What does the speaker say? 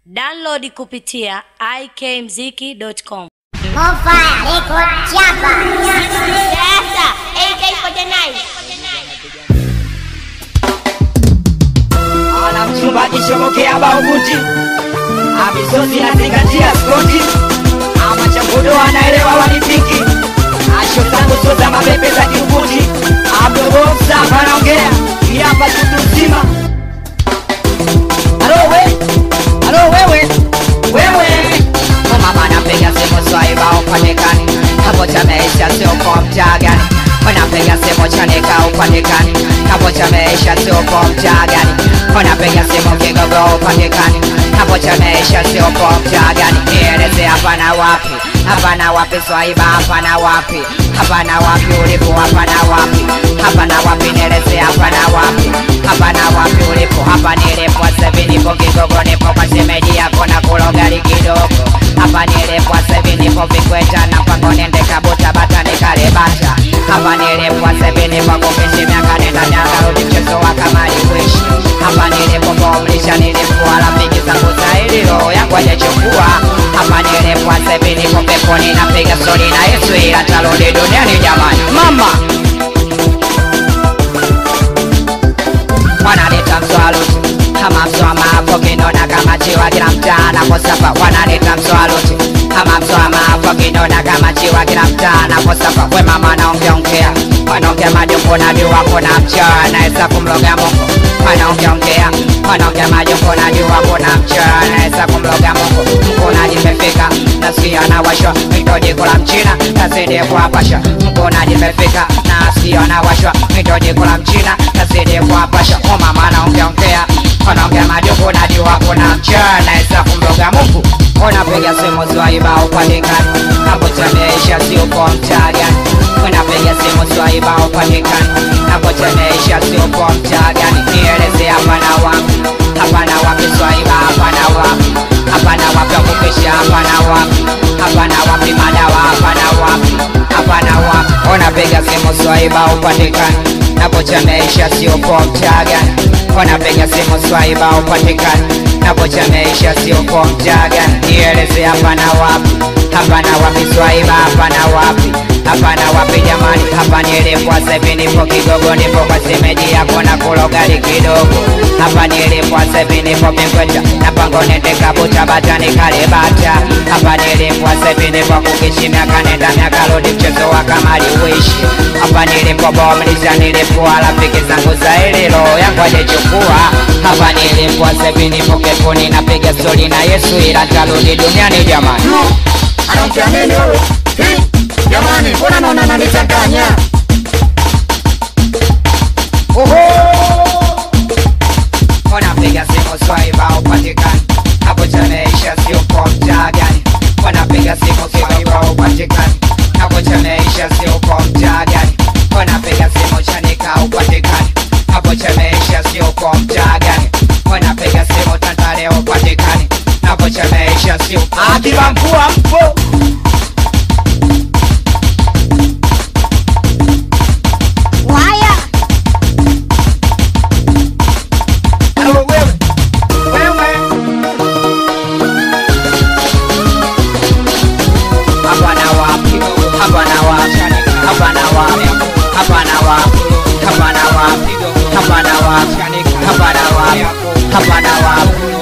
Download kupitia ikmziki.com. Mofaya Record Chapa. Sasa AK49 ana mchumba kishomokea baubuti amisozi nazingatia skoti amachambudo anaelewa wanipiki asho zangu so za mabebe za kiukuti abdoboksa panaongea iapa tutu mzima alo we alo wewe wewe mama napiga simu swaiba upatikani hapo chameisha sio kwa mtaa gani unapiga simu chanika upatikani hapo chameisha sio kwa mtaa gani unapiga simu kigogo upatikani hapo chameisha sio kwa mtaa gani nieleze hapa na wapi hapa na wapi swaiba hapa na wapi hapa na wapi ulipo hapa na wapi hapa na wapi nieleze hapa na wapi hapa na wapi ulipo hapa nilipo sevi nipo kigogo nipo kwa shemeji yako na kulogari kidogo hapa nilipo sevi nipo vikweta na mpango nende kabuta bata nikalebata hapa nilipo sevi nipo kupishi miaka nenda miaka rudi mchezo wa kamari kuishi hapa nilipo bomlisha nilikuwa rafiki zangu zaidi roho yangu hajachukua hapa nilipo sevi nipo peponi napiga stori na Yesu ila tarudi duniani jamani mama wanaleta mswaluti kama mswama hapo kinona kama chiwa kila mtaa naposapa wanaleta mswaluti kama mswama hapo kinona kama chiwa kila mtaa naposapa we mama naongeongea wanaongea majungu najua kuna mchana naweza kumloga Mungu wanaongeongea wanaongea majungu najua kuna mchana naweza kumloga Mungu mkunaji imefika nasikia na washwa mitoji kula mchina tazidi kuwapasha mkunaji imefika nasikia na washwa mitoji kula mchina tazidi kuwapasha o mama naongeongea wanaongea majungu najua kuna mchana naweza kumloga Mungu unapiga simu zwaiba upatikani hapo tameisha sio kwa mtaa gani unapiga simu swaiba upatikani hapo tameisha sio kwa mtaa gani nieleze hapa na wapi hapa na wapi swaiba hapa na wapi hapa na wapi wakukisha hapa na wapi hapa na wapi madawa hapa na wapi hapa na wapi unapiga simu swaiba upatikani hapo tameisha sio kwa mtaa gani unapiga simu swaiba upatikani hapo chameisha sio kwa mtaa gani nieleze hapa na wapi hapa na wapi swaiba hapa na wapi hapa na wapi jamani hapa nilipwa sevi nipo kidogo nipo kwa semeji yako na kulogali kidogo hapa nilipwa sevi nipo kikweta na pango nende kabuta bata nikalebata hapa nilipwa sevi nipo kukishi miaka nenda miaka rudi mchezo wa kamari uishi hapa nilipo bomlisha nilipua rafiki zangu zaidi roho yangu ajechukua hapa nilipwa sevi nipo keponi napiga stori na yesu ila tarudi duniani jamani anaongea nini huyu? Hi, Jamani, mbona naona ananichanganya? wanapiga simu swaiba upatikani hapo chameisha sio kwa mtaa gani wanapiga simu swaiba upatikani hapo chameisha sio kwa mtaa gani wanapiga simu chanika upatikani hapo chameisha sio kwa mtaa gani wanapiga simu tandale upatikani hapo chameisha sio akiba mkua mpo Waya. Halo wewe wewe hapa na wapi hapa na wapi hapa na wapi hapa na wapi hapa na wapi hapa na wapi hapa na wapi hapa na wapi